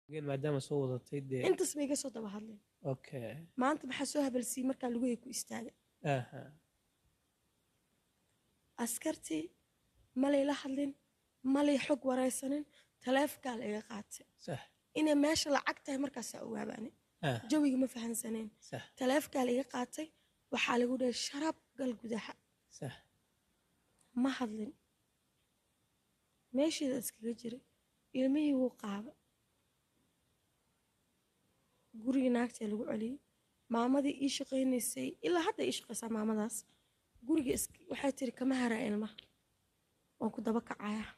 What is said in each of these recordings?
Geen maadaama soo wadatay dee intaas bay iga soo daba hadleen okay maanta maxaa soo habalsiiyey markaa lugahey ku istaaga aha askartii malay la hadlin malay xog waraysanin taleefonkaa la iga qaatay sax inay meesha lacag tahay markaasaa ogaabaane ah jawiga ma fahansaneen sax taleefonkaa la iga qaatay waxaa lagu dhahay sharab gal gudaha sax ma hadlin meesheeda iskaga jiray ilmihii wuu qaaba gurigii naagtaa lagu celiyey maamadii ii shaqaynaysay ilaa hadda ii shaqaysaa maamadaas guriga is- waxay tiri kama haraa ilmaha waan ku daba kacayaa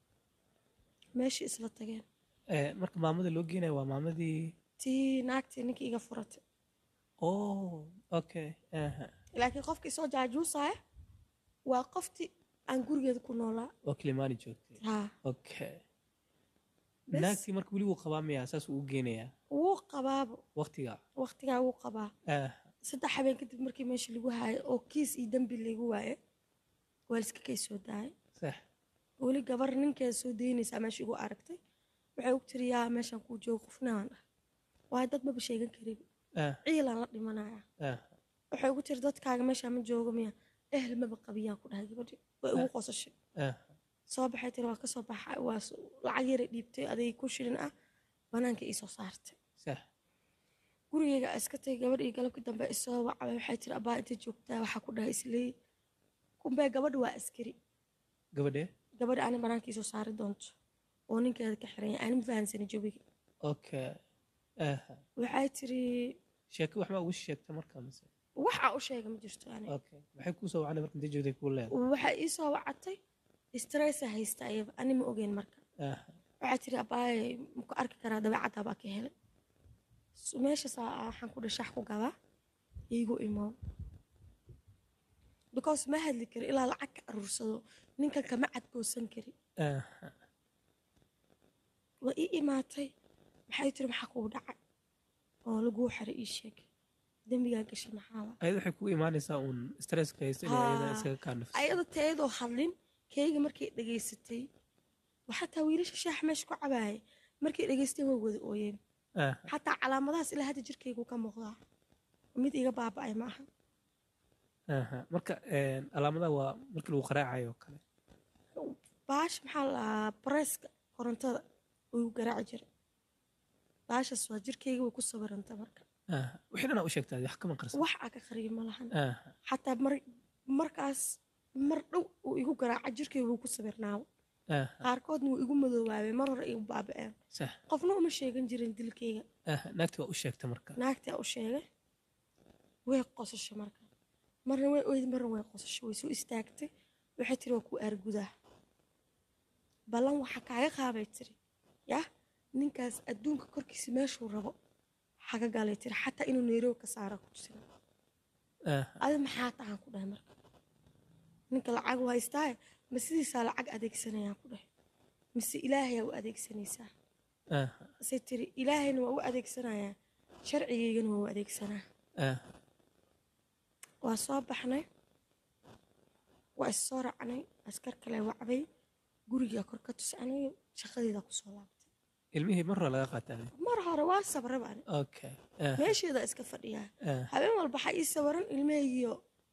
meeshii isla tageen Eh, marka maamada loo geenayo waa maamadii tii naagtii ninkii iga furatay oh okay aha laakiin qofkii soo jaajuusaya waa qoftii aan gurigeeda ku noolaa oo kilimaani joogtay haa okay Bes. naagtii marka weli wuu qabaa miyaa saas uu u geenayaa wuu qabaabo waqtiga waqtigaa wuu qabaa ah saddex habeen kadib markii meesha lagu haayay oo kiis iyo dembi lagu waaye waa liska kay soo daayay sax weli gabar ninkeeda soo daynaysaa meesha igu aragtay waxay og tiri yaa meeshaan kuu joogo qofnaan ah waayo dad maba sheegan karin ah ciilaan la dhimanaya ah waxay ugu tiri dadkaaga meeshaa ma joogo miya ehl maba qabiyaan ku dhahay gabadhi way ugu qosashay ah soo baxay tiri waa ka soo baxa waa s- lacag yara dhiibtay aday ku shilin ah banaanka ii soo saartay sax gurigeyga iska tagay gabadh iyo galabkii dambe isoo wacbay waxay tiri abaa inta joogtaa waxaa ku dhahay isleey kumbee gabadha waa askari gabadhee gabadha ani banaanka ii soo saari doonto oo ninkeeda ka xiran yahay ani ma fahansani jawiga okay aha waxay tiri sheeko wax ma ugu sheegta marka mise waxaa u sheega ma jirto ani okay maxay kuu soo wacday marka intay joogtay kuu leedahay waxay ii soo wacatay stressa haysta ayaba ani ma ogeyn marka aha waxay tiri abaaye maku arki karaa dabeecaddaa baa ka helay So, meeshaasaa waxaan ku dhashax ku gadaa iigu imow because ma hadli kari ilaa lacag ka aruursado ninkan kama cadgoosan kari aha waa ii imaatay maxay tiri maxaa kugu dhacay oo laguu xiray ii sheeg dembigaa gashay maxaaba ayada waxay kugu imaanaysaa uun stresska haysta inay ayada Haa. iskaga kaa nafis ayada teedoo hadlin keyga markay dhegaysatay xataa wiilasha shaax meesha ku cabaayay markay dhegaysteen way wada ooyeen aha xataa calaamadahaas ilaa hadda jirkaygu ka muuqdaa mid iga baaba'ay ma aha aha marka een, calaamadaha waa markii lagu qaraacayo oo kale baasha maxaa la bareeska korontada uu garaaci jiray baashaas waa jirkayga way ku sawiranta marka aha wixii dhanaa u sheegtaa wax kama qarsan wax aa ka qariyo ma lahan aha xataa mar markaas mar dhow uu igu garaaca jirkayga wuu ku sawirnaabo aha qaarkoodna wuu igu madoobaabay mar hore igu baaba'een sax qofna uma sheegan jirin dilkayga aha naagti waa u sheegta marka naagtaa u sheegay way qosashay marka marna way oyd marna way qosashay way soo istaagtay waxay tiri waa ku aargudaa ballan waxaa kaaga qaabay tiri yah ninkaas adduunka korkiisa meeshuu rabo xaga galay tiri xataa inuu nairobi ka saara ku jira aha adi maxaa tahan ku dhahay marka ninka lacag u haystaaye ma sidiisaa lacag adeegsanayaan ku dhahay mise ilaahayaa u adeegsanaysaa aha say tiri ilaahayna waa u adeegsanayaa sharcigaygana waa u adeegsanaa aha waa soo baxnay waa is soo raacnay askar kale wacday gurigaa kor ka tuscanay shaqadeeda kusoo laabtay ilmihii mar hore laga qaataa mar hore waa sabra baan okay aha meesheeda iska fadhiyaa aha habeen walba waxaa ii sawiran ilmahaygiyo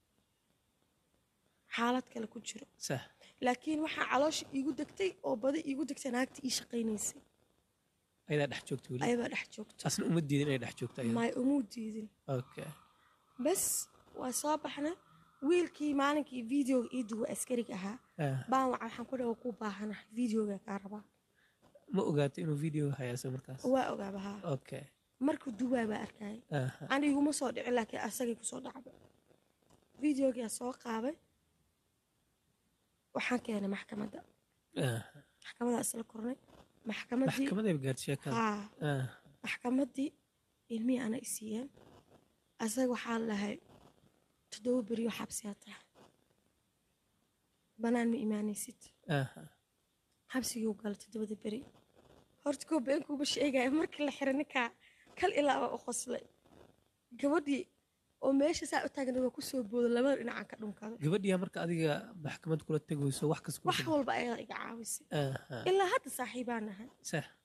xaalad kale ku jiro sax laakiin waxaa caloosha iigu degtay oo badi iigu degtay naagta ii shaqaynaysay ayadaa dhex joogta weli ayabaa dhex joogto asna uma diidin inay dhex joogto ayada maay umuu diidin okay bas waa soo baxnay wiilkii maalinkii videoga ii duwa askariga ahaa aha baan waca waxaan ku dhawa ku baahana videoga kaa rabaa ma ogaato inuu video haya isaga markaas waa ogaabahaa okay markuu duwaa baa arkayay aha ani iguma soo dhicin laakiin asagay kusoo dhacba videogaa soo qaabay waxaan keenay maxkamadda aha maxkamadaa isla kornay maxkamaddii maxkamadayba gaartay sheekada haa aha maxkamaddii ilmihii ana isiiyeen asaga waxaa lahay toddoba beriyo xabsiyaa tahay banaan ma imaanaysid aha xabsiguu gala toddobada beri horta koo beenkuuba sheegaya markii la xiray ninkaa kal ilaaba u qoslay gabadhii oo meesha saa u taagna waa kusoo boodo labada dhinacaan ka dhunkaday gabadhiyaa marka adiga maxkamad kula tegayso wax kas wax walba ayadaa iga caawisay aha ilaa hadda saaxiibaan nahay sax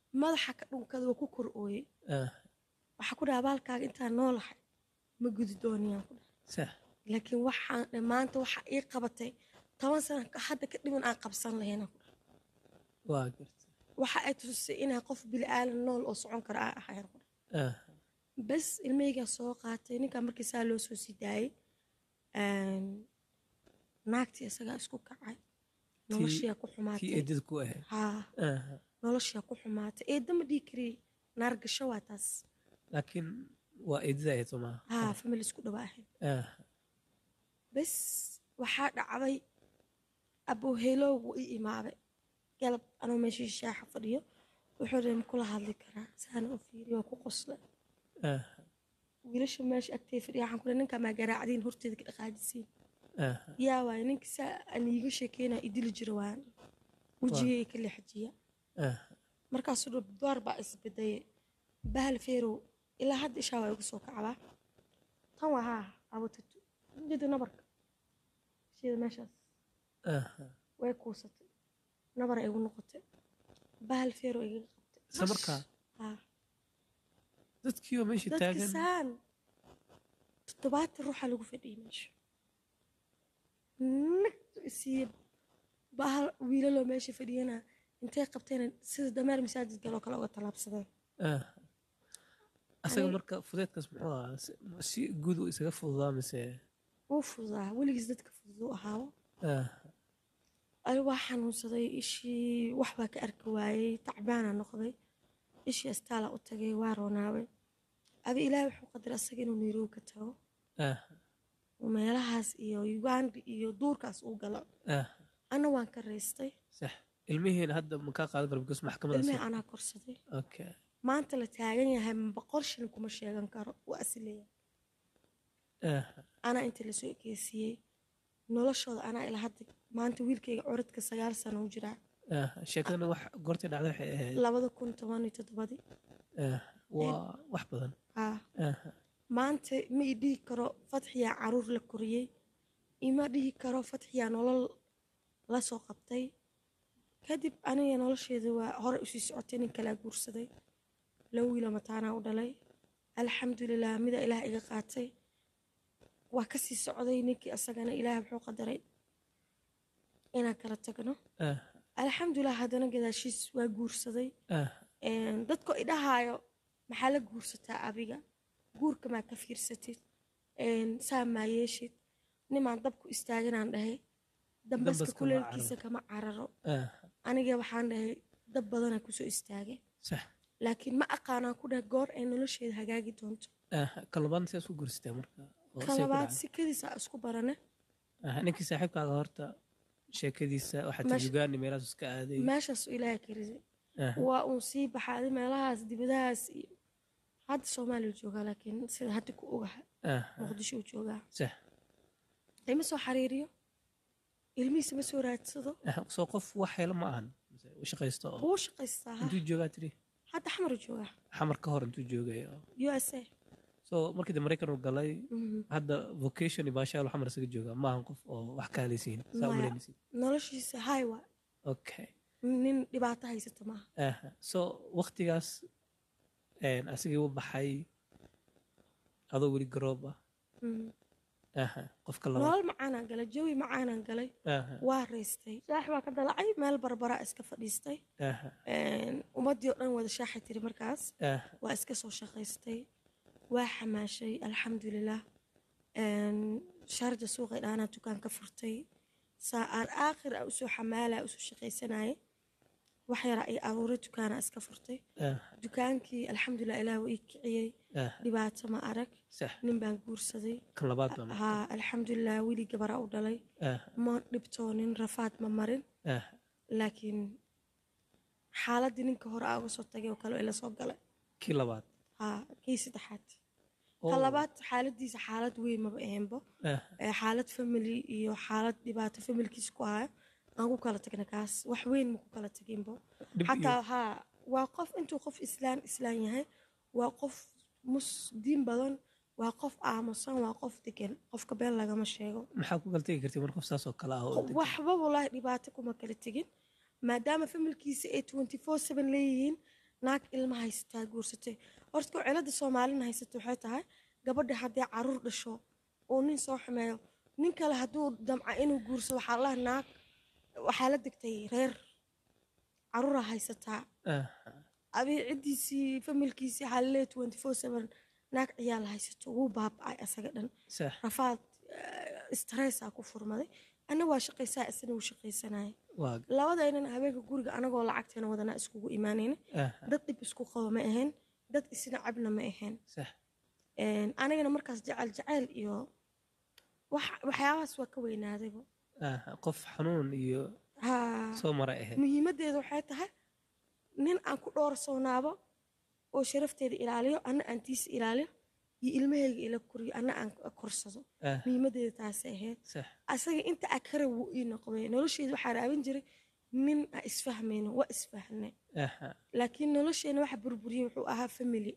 madaxa ka dhunkada waa ku kor ooyey ah waxaa ku dhaha abaalkaaga intaan noolahay ma gudi dooniyaan ku dhaha sax laakiin waxaan dhe maanta waxa ii qabatay toban sana ka- hadda ka dhiman aan qabsan lahaynaan ku dhaha waa gartay waxa ay tusisay inaan qof bili'aadan nool oo socon kara aan ahayn ku dhaha ah bas ilmeygaa soo qaatay ninkaa markii saa loo soo sii daayey een, naagtii isagaa isku kacay noloshiyaa ku kii xumaatay eedada ku ahayd haa ah noloshiyaa ku xumaatay eedda ma dhihi kariyey naargasho waa taas laakiin waa eedada ahayd soo maaha haa famil isku dhawa ahayd ah bas waxaa dhacday abowheelow wuu ii imaaday galab anuu meeshii shaaxa fadhiyo wuxuu dhi makula hadli karaa saana u fiiriyo waa ku qosla ah wiilasha meesha agtay fadhiya waxaan ku ninkaa maa garaacdiin horteeda ka dhaqaajisiin ah yaa waay ninka saa aan iiga sheekeynaa idili jira waan wejigay ka leexjiya ah markaasuu dha door baa isbedaye bahal feerow ilaa hadda ishaa waa igu soo kacdaa tan waa haa abotatu jida nabarka shida meeshaas ah way kuusatay nabar ay igu noqotay bahal feerow igaga qabtay isla markaa haa dadkii oo meesha dadka taagan saan toddobaatan ruuxa lagu fadhiyay meesha nagtu isiiye bahal wiilaloo meesha fadhiyana intay qabteen sida dameer masaajid galoo kale uga tallaabsadeen ah asaga Ani- marka fudeedkaas muxuu ahaa si- si guud uu isaga fududaa mise wuu fududaa weligiis dadka fududuu ahaabo ah ani waa xanuunsaday ishii wax baa ka arki waayey tacbaana noqday ishii astaalaa u tagay waa roonaabay adi ilaahay wuxuu qadaray asaga inuu nairobi ka tago ah oo meelahaas iyo uganda iyo duurkaas uu galo ah anna waan ka raystay sax ilmihiina hadda ma kaa qaadan karo because maxkamadaas ilmihii anaa korsaday okay maanta la taagan yahay boqol shilin kuma sheegan karo waa asileeyahay ah anaa inta lasoo ekeysiiyey noloshooda anaa ilaa hadda maanta wiilkayga curadka sagaal sano u jiraa ah sheekadana wax goortay dhacday waxay ahayd labada kun toban iyo toddobadii ah waa wax badan ah ah maanta ma i dhihi karo fatxiyaa caruur la koriyey ima dhihi karo fatxiyaa nolol la soo qabtay kadib aniga nolosheeda waa hore usii socotay nin kalaa guursaday laba wiilo mataanaa u dhalay alxamdulilah mida ilaah iga qaatay waa kasii socday ninkii asagana ilaah wuxuu qadaray inaan kala tagno ah alxamdulilah haddana gadaashiis waa guursaday ah Een, dadka idhahaayo maxaa la guursataa adiga guurka maa ka fiirsatid Een, saa maa yeeshid nimaan dabku istaaganaan dhahay dambaska Dambaska ma kuleelkiisa kama cararo ah aniga waxaan dhahay dab badanaa kusoo istaagay sax laakiin ma aqaanaan ku dhahay goor ay nolosheeda hagaagi doonto ah ka labaadna sidaas u guursatay marka oo ka say ku labaad dhacday? sikadiisa isku barane ah ninkii saaxiibkaaga horta sheekadiisa waxaa Meesha- tajugaani meelahaas iska aaday meeshaas ilaaha ka riday ah waa uun sii baxaaday meelahaas dibadahaas iyo hadda soomaaliya joogaa laakiin sida hadda ku ogaha ah muqdisho uu joogaa sax ima soo xariiriyo ilmihiisa ma soo raadsado ah soo qof wax helo ma ahan mise u shaqaysto oo wuu shaqaystaa ha. intuu joogaa tiri hadda xamaru joogaa xamar ka hor intuu joogay oo u s a so markii de maraykan uu galay hadda vocation iyo baashaal xamar isaga jooga ma ahan qof oo wax ka halaysiin saa Maya. umalaynayseen noloshiisa haywa okay nin dhibaato haysata maaha aha so waktigaas een, asigii u baxay adoo weli garoob ah Mhm. aha qofka labaad nolol macaanaan galay jawi macaanaan galay aha waa raystay shaax baa ka dalacay meel barbaraa iska fadhiistay aha Een, ummaddii oo dhan wada shaaxay tiri markaas aha waa iska soo shaqaystay waa xamaashay alxamdulilah Een, sharja suuqay dhaanaa dukaan ka furtay saa aan aakhir a usoo xamaalaa usoo shaqaysanayay wax yaraa iyo aruure dukaana iska furtay aha dukaankii alxamdulilah ilaah waa ii kiciyey aha dhibaato ma arag sax nin baan guursaday kan labaad baa marka. haa alxamdulilah weli gabaraa u dhalay aha ma dhibtoonin rafaad ma marin aha laakiin xaaladdii ninka hore aa uga soo tagay oo kale ila soo galay kii labaad haa kii saddexaad Oo, ka labaad xaaladiisa xaalad weyn maba ahaynbo aha Ee, xaalad family iyo xaalad dhibaato familkiisa ku haya aan ku kala tagna kaas wax weyn ma ku kala taginbo dhib iyo xataa haa waa qof intuu qof islaan islaan yahay waa qof mus diin badan waa qof aamusan waa qof degan qofka been lagama sheego maxaa ku kala tegi kartay marka qof saas oo kale ah oo degan? waxba walaahi dhibaato kuma kala tegin maadaama familkiisa ay twenty four seven leeyihiin naag ilma haysataa guursatay horta ko cilada soomaalina haysata waxay tahay gabadha haddii caruur dhasho oo nin soo xumeeyo nin kale hadduu damca inuu guursado waxaa laha naag waxaa la degtay reer caruuraa haysataa aha abi ciddiisii familkiisii waxaa laleeyahay twenty four seven naag ciyaal haysato wuu baaba'ay asaga dhan sax rafaad stressaa ku furmaday anna waa shaqaysaa isna wuu shaqaysanaya waa labadaynan habeenka guriga anagoo lacagteena wadanaa iskugu imaanayna aha dad dhib isku qabo ma ahayn dad isna cabna ma ahayn sax Een, anigana markaas jecel jecel iyo wax- waxyaabahaas waa ka weynaadayba aha qof xanuun iyo haa soo mara ahayd muhiimaddeedu waxay tahay nin aan ku dhoorsoonaabo oo sharafteeda ilaaliyo anna aan tiisa ilaaliyo iyo ilmahayga ila koriyo anna aan korsado aha muhiimaddeeda taasay ahayd sax asaga inta akara wuu ii noqday nolosheeda waxaa raabin jiray nin aan isfahmayno waa isfahnay aha laakiin nolosheena waxa burburiyey wuxuu ahaa family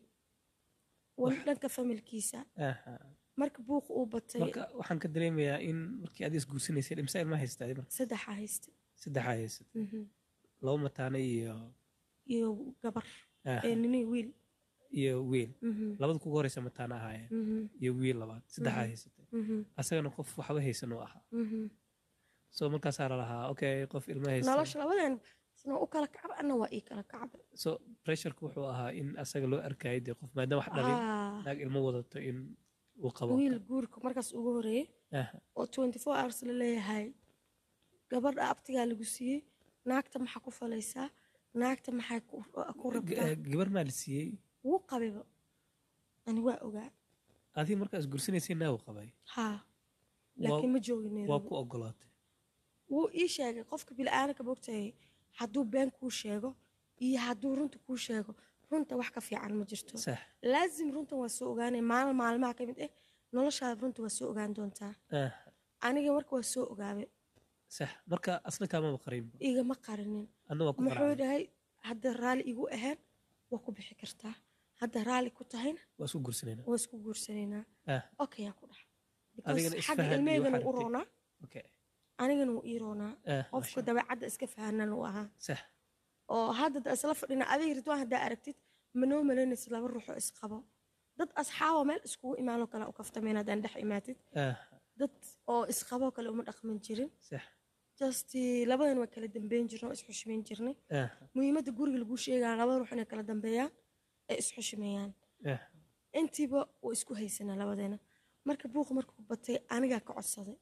wan dhanka familkiisa aha marka buuqa uu batay marka waxaan ka dareemayaa in markii aad isguursanaysay dhimsa ilma haystaa marka saddexa haysta saddexaa haysata Mhm. laba mataana iyo iyo gabar aha ee nini wiil iyo wiil Mhm. labada kugu horeysa mataana ahaayeen Mhm. iyo wiil labaad saddexaa Mhm. haysatay Mhm. asagana qof waxba haysan uu ahaa Mhm. so markaasaa lalahaa okay qof ilma haysta nolosha labadeen isna u kala kacba anna waa ii kala kacbay so pressureka wuxuu ahaa in asaga loo arkaayo dee qof maadaama wax dhalin Haa. naag ilmo wadato in uu qabo wiil guurka markaas ugu horeeyey aha oo twenty four hours la leeyahay gabadha abtigaa lagu siiyey naagta maxaa ku falaysaa naagta maxay ku ku rabtaa G- gabar maa la siiyey wuu qabayba ani waa ogaa adiga markaa isguursanaysay naa uu qabay haa Waa- laakiin ma joogin waa Nairobi ku ogolaatay wuu ii sheegay qofka bila'aanka bogtay hadduu been kuu sheego iyo hadduu runta kuu sheego runta wax ka fiican ma jirto sax laazim runtan waa soo ogaanay maalin maalmaha ka mid ah noloshaada runta waa soo ogaan doontaa aha aniga marka waa soo ogaabay sax marka asna kaamaba qarinba igama qarinin adna waa ku muxuu qaracay dhahay hadda raalli igu ahaan waa ku bixi kartaa hadda raalli ku tahayna waa isku guursanayna waa isku guursanaynaa ah okay yaa ku dhaha Adigana Because xagga isfahan iyo ilmeygana waxaad wuu rabtay. roonaa okay anigana wuu ii roonaa ah qofka masha dabeecadda iska fahanan uu ahaa sax oo hadda da isla fadhina adiga ridwaan haddaa aragtid manoo malaynaysa laba ruuxoo isqabo dad asxaaba meel iskugu imaanoo kale u kaftameen haddaan dhex imaatid ah dad oo isqaboo kale uma dhaqman jirin sax just labadan waa kala dambeyn jirnay oo isxushmeyn jirnay ah muhiimadda guriga lagu sheegaa laba ruux inay kala dambeeyaan ee isxushmeeyaan ah intiiba waa isku haysanaa labadeena marka buuqa markuu batay anigaa ka codsaday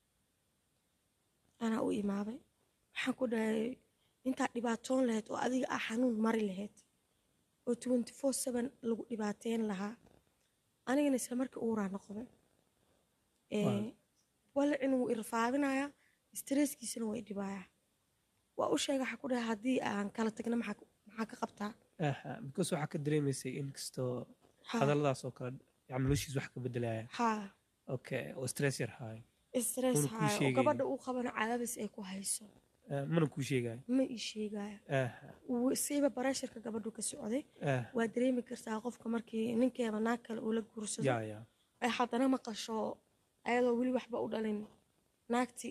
anaa u imaaday waxaan ku dhahay intaad dhibaatoon lahayd oo adiga ah xanuun mari lahayd oo twenty four seven lagu dhibaateyn lahaa anigana isla markii uuraa noqday Waaw. walacin wuu irafaadinayaa stresskiisana waa idhibaayaa waa u sheega waxaa ku dhahay haddii aan kala tagna maxaa ku- maxaa ka qabtaa ah because waxaa ka dareemaysay in kastoo Ha, hadalladaas oo kale yani noloshiis wax ka bedelaya haa okay oo stress yar haayo stress Wuuna kuu haayo oo sheegaynin. gabadha uu qabana cadaadis ay ku hayso Ah, mana kuu sheegayo ma ii sheegaayo ah Wuu- siiba bareesharka gabadhu ka socday ah waa dareemi kartaa qofka markii ninkeeba naag kale uu la guursado ya ya ay haddana maqasho ayadoo weli waxba u dhalin naagti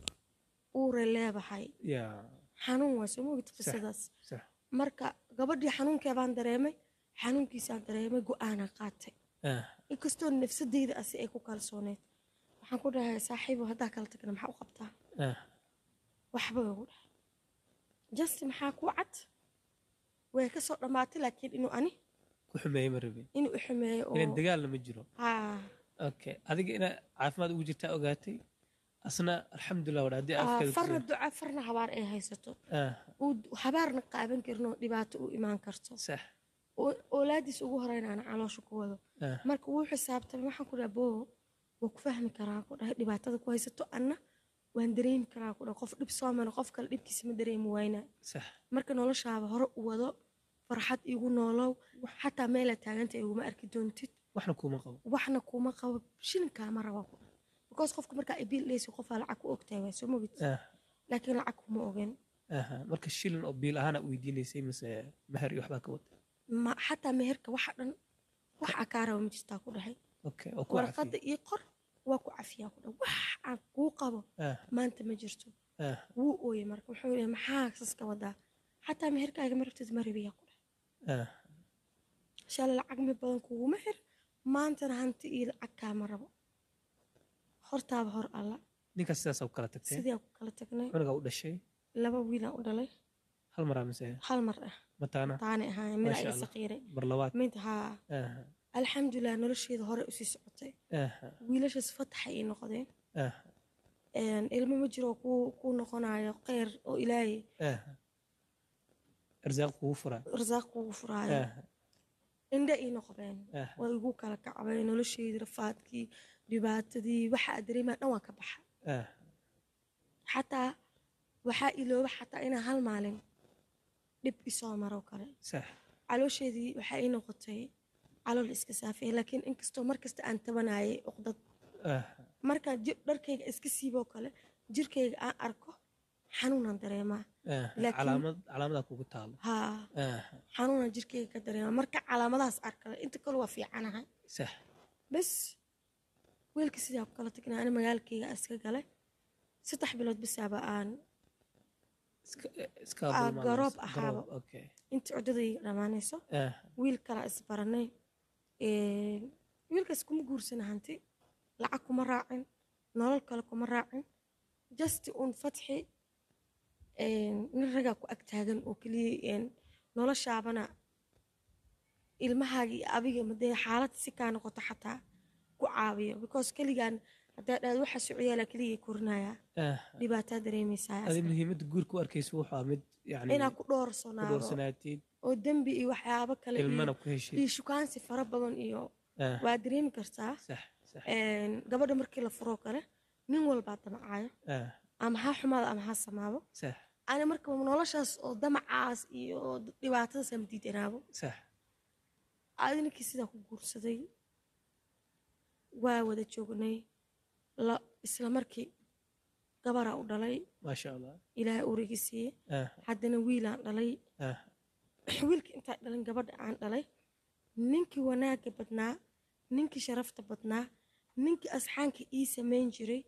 uure leedahay ya xanuun waa soo mogid qisadaas sax marka gabadhii xanuunkeebaan dareemay xanuunkiisaan dareemay go-aanaa qaatay ah inkastoo nafsadeyda asi ay ku kalsooneed waxaan ku dhahay saaxiibo haddaa kala tagna maxaa u qabtaa ah waxba ugu dhahay just maxaa ku cad way ka soo dhammaatay laakiin inuu ani ku xumeeyey ma rabin inuu i xumeeyo inaan oo dagaalna ma jiro haa okay adiga ina caafimaad ugu jirtaa ogaatay asna alxamdulilah wadha haddii aa, afkeeda farna duca farna habaar ay haysato ah uu habaarna qaaban karin oo dhibaato u imaan karto sax oo oolaadiis ugu horeynaana caloosha ku wado ah marka wuu xisaabtamay waxaan ku dhaha boo waa ku fahmi karaa ku dhahay dhibaatada ku haysato anna waan dareemi karaa ku dhahay qof dhib soo mara qof kale dhibkiisa ma dareemi waynaa sax marka noloshaaba hore u wado farxad igu noolow xataa meelaa taaganta iguma arki doontid waxna kuuma qabo waxna kuma qabo shilinkaama raba ku dhahay because qofka markaa ibil dheysi qofaa lacag ku ogtahay waa soo mogid ah laakiin lacag kuma ogen aha marka shilin oo biil ahaana weydiinaysay mise meher iyo waxbaa ka wata ma xataa meherka waxa dhan wax akaaraba ma jirtaa ku dhahay okay oo ku warqadda cafiye ii qor waa ku cafiyaa ku dhahay wax aan kuu qabo ah maanta ma jirto ah wuu ooyey marka wuxuu yidhi maxaa saska wadaa xataa meherkaaga ma rabtid ma rabiyaa ku dhahay ah, shalay lacag mi badan kuguma xir maantana hanti iyo lacag kaama rabo hortaaba hor alla ninkaas sidaas ku kala tagteen sidii aan ku kala tagnay cunugaa u dhashay laba wiilaan u dhalay hal maraa mise hal mar ah mataana taani ahaayeen mid Masha ay Allah. saqiiray mar labaad mid haa ah, alxamdulilah nolosheeda hore usii socotay ah, wiilashaas fataxay ii noqdeen ah, Een, ilmo ma jiro ku ku noqonayo kheyr oo ilaahay ah. arsaaq kugu furaa rasaaq kugu furaayo ah, indhe ii noqdeen ah, way igu kala kacbay nolosheedii rafaadkii dhibaatadii waxa aad dareemaa dhan waan ka baxa ah, xataa waxaa ilooba xataa inaan hal maalin dhib isoo maro kale sax caloosheedii waxaa ii noqotay calool iska saafiyay laakiin inkastoo markasta aan tabanayay uqdad ah, markaan jir- dharkayga iska siiboo kale jirkayga aan arko xanuunaan dareemaa ah. Laakiin- calaamad calaamadaa kugu taalo haa ah, xanuunaan jirkayga ka dareemaa marka calaamadahaas arkale inta kale waa fiicanahay sax bas weelka sidaa ku kala tagnaa ani magaalkayga iska galay saddex bilood bisaaba aan iska iska Ah, dulmaamayso. garoob ahaaba. Garoob, okay intii cuddadayga dhammaanayso ah, wiil kala isbaranay Een, wiilkaas kuma guursana hanti lacag kuma raacin nolol kale kuma raacin just un fatxi een, nin ragaa ku ag taagan oo keliya een, noloshaabana ilmahaaga iyo adiga madee xaalad si kaa noqoto xataa ku caawiyo because keligaan haddaa dhaad waxa socyaala keliya korinaya ah. dhibaataa dareemaysaa adi muhiimadda guurka u arkaysa wuxuu ahaa mid yani inaa ku ku dhoorsanaado doorsanaatid oo dembi iyo waxyaabo kale iyo- ilmana ku heshid iyo shukaansi fara badan iyo ah, waa dareemi kartaa sax sax Een, gabadha markii la furoo kale nin walbaa damacayo ah, ama ha xumaado ama ha samaabo sax ani marka noloshaas oo damacaas iyo dhibaatadaas ama diidanaabo sax adi ninkii sidaa ku guursaday waa wada joognay la isla markii gabaraa u dhalay maasha allah ilaahay urigi siiye ah, haddana wiilaan dhalay ah, wiilka intaa dhalin gabadha aan dhalay ninkii wanaagga badnaa ninkii sharafta badnaa ninkii asxaanka ii samayn jiray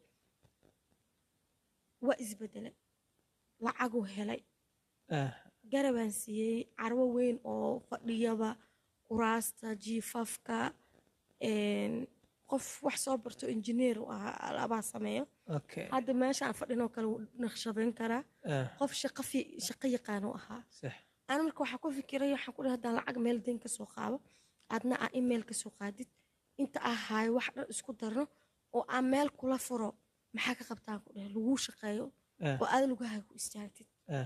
waa isbedelay lacaguu helay ah, garabaan siiyey carwo weyn oo fadhiyaba kuraasta jiifafka een, qof wax soo barto injineer u ahaa alabaa sameeyo okay hadda meesha aan fadhinoo kale wuu naqshadeyn karaa ah, qof shaqo fi- shaqo yaqaan u ahaa sax ana marka waxaa ku fikiray waxaan ku dhahay haddaan lacag meel deyn kasoo qaado adna aa email kasoo qaadid inta aa haayo wax dhan isku darno oo aan meel kula furo maxaa ka qabtaan ku dhahay laguu shaqeeyo ah, oo aad lugahaaga ku istaagtid ah,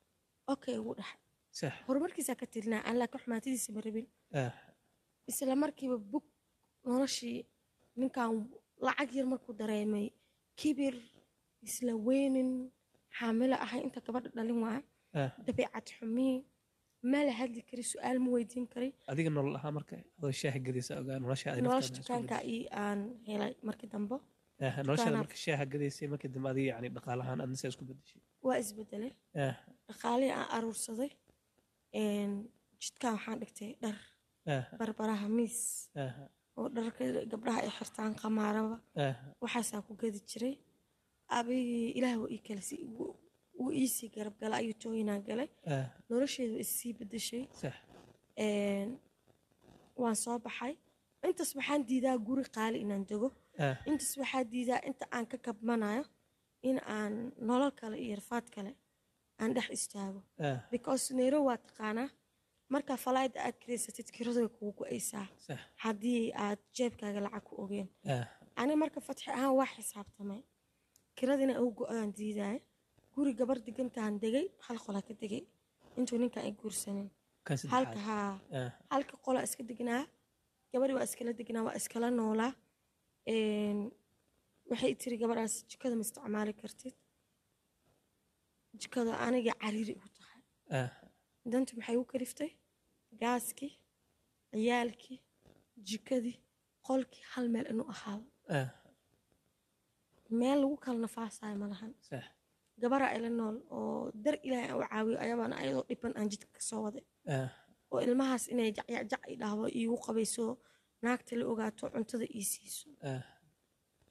okay ugu dhaxay sax horumarkiisaa ka tirinaa aan laakiin xumaatadiisa ma rabin ah, isla markiiba bug noloshii ninkan lacag yar markuu dareemay kibir isla weynin xaamilo ahay inta gabadha dhalin waa ah. dabeecad xumii ma la hadli kari su-aal ma weydiin kari adiga nolol ahaa marka adoo shaaha gadaysa ogaa nolosha adi nolosha naftaada isku dukaanka bedeshay. ii aan helay markii dambe Ah, noloshaada dukaanaad- marka shaaha gadaysay markii dambe adiga yani dhaqaalahaan adna saa isku bedeshay waa isbedelay ah, dhaqaalihii aan aruursaday een, jidkaan waxaan dhigtay dhar ah, barbaraha miis ah, oo dharka gabdhaha ay xirtaan qamaaraba ah, waxaasaa ku gadi jiray abigii ilaah waa ii kale si wuu- wuu iisii garab gala ayuu tooyinaa galay ah, nolosheedu waa issii bedeshay sax Een, waan soo baxay intaas waxaan diidaa guri qaali inaan dego ah, intaas waxaa diidaa inta aan ka kabmanayo in aan nolol kale iyo rafaad kale aan dhex istaago ah, because nairobi waa taqaanaa markaa falaayda aad kireysatid kiradu way kugu go-aysaa sax haddii aad jeebkaaga lacag ku ogeen ah, ani marka fatxi ahaan waa xisaabtamay kiradina ugu go-aan diidaya guri gabar degantaan degay hal qolaa ka degay intuu ninkan ay guursanin kan halka saddexaad haa ah, halka qola iska degnaa gabadhi waa iskala degnaa waa iskala noolaa Een, waxay tiri gabadhaas jikada ma isticmaali kartid jikada aniga cariiri igu tahay ah, dantu maxay u kaliftay gaaskii ciyaalkii jikadii qolkii hal meel inuu ahaado ah, meel lagu kala nafaasayo ma lahan sax gabaraa ila nool oo dar ilaahay aan u caawiyo ayabaana ayadoo dhiban aan jidka kasoo waday ah, oo ilmahaas inay jacyacjac i dhahdo iigu qabayso naagta la ogaato cuntada ii siiso ah,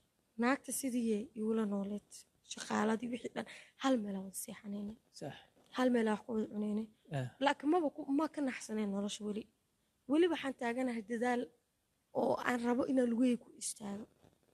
naagta sidiiye iigula nooleed shaqaaladii wixii dhan hal meela wada seexanayna sax hal meel wax ku wada cunaynay ah, laakiin maba ku- ma ka naxsaneen nolosha weli weli waxaan taaganahay dadaal oo aan rabo inaan lugeyga ku istaago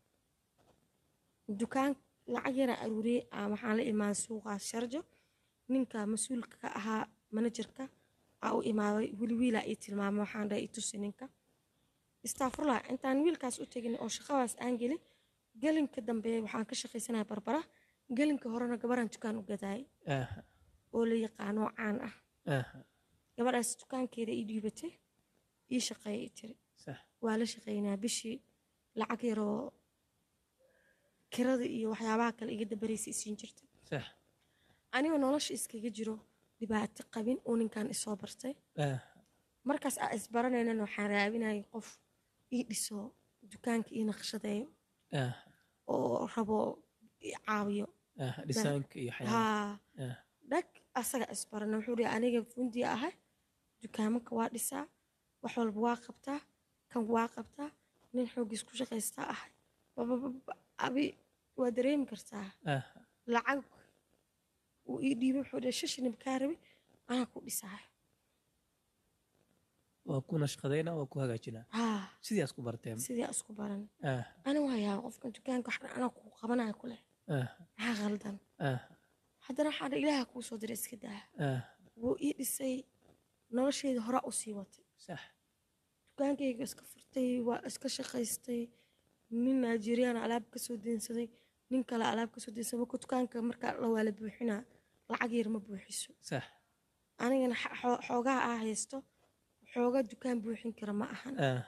dukaan lacag yaraa aruuriyey aan waxaan la imaaday suuqaas sharjo ninka mas-uulka ka ahaa manajerka aa u imaaday wili wiilaa ii tilmaamay waxaan dhahay itusi ninka istaafurlah intaan wiilkaas u tegin oo shaqadaas aan gelin gelinka dambe waxaan ka shaqaysanaya barbara gelinka horena gabaraan dukaan u gadaayay ah, oo la yaqaano oo caan ah ah, gabadhaas dukaankeeda ii dhiibatay ii shaqeeya i tiri sax waa la shaqeynaa bishii lacag yaroo kirada iyo waxyaabaha kale iga dabaraysa isiin jirta sax anigoo nolosha iskaga jiro dhibaato qabin uu ninkan isoo bartay ah, markaas aa isbaranaynana waxaan raabinayay qof ii dhiso dukaanka ii naqshadeeyo ah, oo rabo i caawiyo ah, dhisaanka iyo waxyaalaha haa ah, dhag asaga isbarana wuxuu dhihi aniga fundi ahay dukaamanka waa dhisaa wax walba waa qabtaa kan waa qabtaa nin xoogiis ku shaqaystaa ahay babababa abi waa dareemi kartaa ah, lacag uu ii dhiibay wuxuu dhihi shashinib kaa rabi anaa ku dhisaa waa ku nashqadayna waa ku hagaajinaa haa sidii aad ku barteen sidii aan isku baran ah, ana waa yaaba qofkan dukaanka wax dhan anaa kuu qabanaya ku leh ah, maxaa khaldan ah, haddana waxaa dha ilaaha kuu soo diray iska daa ah, wuu ii dhisay nolosheeda horaa u sii watay sax dukaankayga iska furtay waa iska shaqaystay nin nigerian alaab kasoo deensaday nin kale alaab kasoo deensaday marka dukaanka markaa la waa la buuxinaa lacag yar ma buuxiso sax anigana xa- xoo- xoogaha aa haysto xooga dukaan buuxin kara ma ahan ah,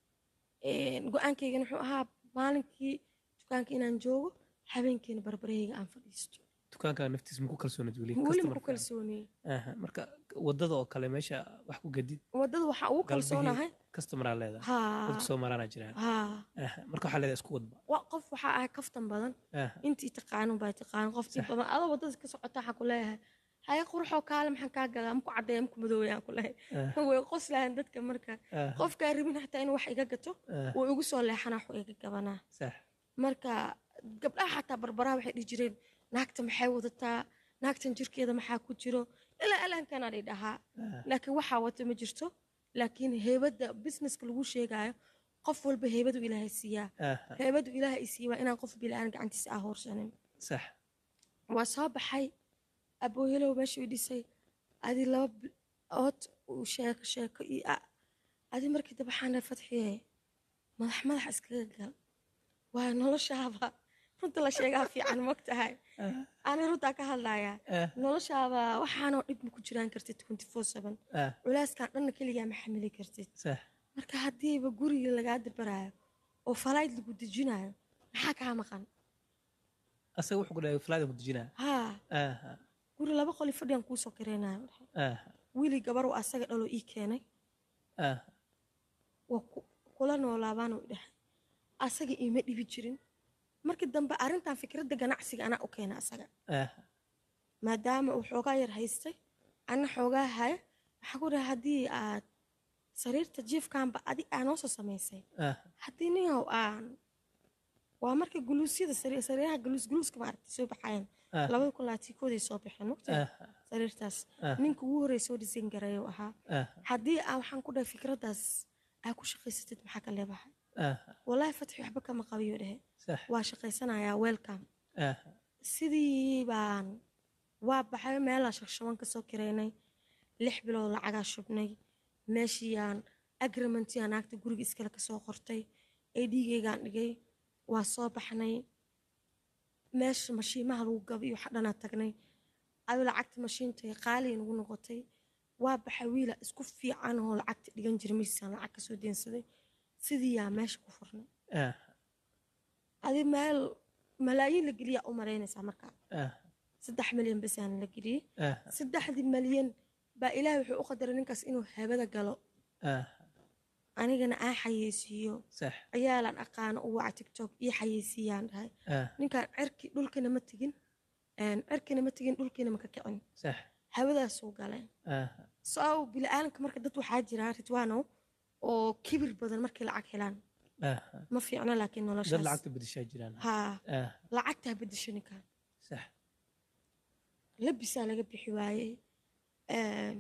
Een, go-aankaygana wuxuu ahaa maalinkii dukaanka inaan joogo habeenkiina barbarahayga aan fadhiisto dukaankaa naftiis maku kalsoonid weli weli ma ku customer-ka? kalsooniyey Aha, marka wadada oo kale meesha wax ku gadid waddada waxaa ugu kalsoonahay customeraa leedahay haa dadku soo maraana jiraan haa Aha, marka waxaa leedahay isku wadba wa- qof waxaa ahay kaftan badan Aha, intii taqaano baa taqaan qoftii Sax. badan adoo wadada ka socota waxaa ku leeyahay haye quruxoo kaale maxaan kaa gadaa maku caddeeya maku madoowayaan ku leeyahay aha, way qoslahan dadka marka aha, qofkaa rabin xataa inuu wax iga gato aha, wuu igu soo leexanaa wax iga gabanaa sax marka gabdhaha xataa barbaraha waxay dhihi jireen naagta maxay wadataa naagtan jirkeeda maxaa ku jiro ilaa alaankanaa dhi dhahaa aha, laakiin waxaa wata ma jirto laakiin heybadda businesska lagu sheegaayo qof walba heybadu ilaahay siiyaa aha, heybadu ilaahay i siiyaa waa inaan qof bila'aan gacantiisa aa hoorsanin sax waa soo baxay aboohelow meeshuu i dhisay adi laba bil- ood uu sheeko sheeko iyo a- adi markii dambe waxaana fadxiye madax madax iskaga gal waa noloshaaba runta la sheegaa fiican mogtahay aha, ani runtaa ka hadlayaa aha, noloshaaba waxaanoo dhib ma ku jiraan kartid twenty four seven aha, culaaskan dhanna keligaa ma xamili kartid sax marka haddiiba guriga lagaa dabaraayo oo falayd lagu dejinayo maxaa kaa maqan asaga wuxuu ku dhahay flyda ku dejinaa haa aha, guri laba qoli fadhiyan kuusoo kareenayo aha, wiili gabaruu asaga dhaloo ii keenay aha, waa ku- kula noolaabaanuu dhahay asaga iima dhibi jirin markii dambe arrintan fikradda ganacsiga anaa u keena asaga aha, maadaama uu xoogaa yar haystay anna xoogaa haya waxaa ku dhahay haddii aad sariirta jiifkaanba adi aa noo soo samaysay aha, haddii ninyow aan waa markii guluusyada sari- sariiraha guluus guluuska maaragtay soo baxayaan aha, labada kun labaatinkooday soo baxeen waqti aha, sariirtaas aha, ninka ugu horreeya soo dhisan gareeyo ahaa aha, haddii aa waxaan ku dhahay fikraddaas aa ku shaqaysatid maxaa ka leebahay aha, wallaahi fatxi waxba kama qabiyo dhehe sax waa shaqaysanayaa welcome aha, sidii baan waa baxay meelaa shagshaban ka soo kireynay lix bilood lacagaa shubnay meeshiiyaan agreementyaa naagta guriga iskale kasoo qortay adgeygaan dhigay waa soo baxnay meesha mashiimaha lagu gaba iyo waxa dhanaa tagnay adu lacagta mashiintay qaaliya nagu noqotay waa baxay wiila isku fiican oo lacagta dhigan jira miisaan lacag kasoo deensaday sidiiyaa meesha ku furnay aha, adi meel malaayiin la geliyaa u maraynaysaa markaa aha, saddex milyan basaana la geliyey aha, saddexdii malyan baa ilaahay wuxuu u qadaray ninkaas inuu habada galo aha, anigana aan xayeysiiyo sax ciyaalaan aqaano u waca tiktok ii xayeysiiyaan dhahay aha, ninkan cirki dhulkina ma tegin een, cirkina ma tegin dhulkina ma ka kicin sax hawadaasuu galeen aha, soo bila'aalanka marka dad waxaa jira ridwaanow oo kibir badan markay lacag helaan aha, ma fiicno laakiin dad noloshaas lacagta bedeshaa jiraan haa aha, lacagtaa bedesho ninkan sax labisaa laga bixi waayey Een,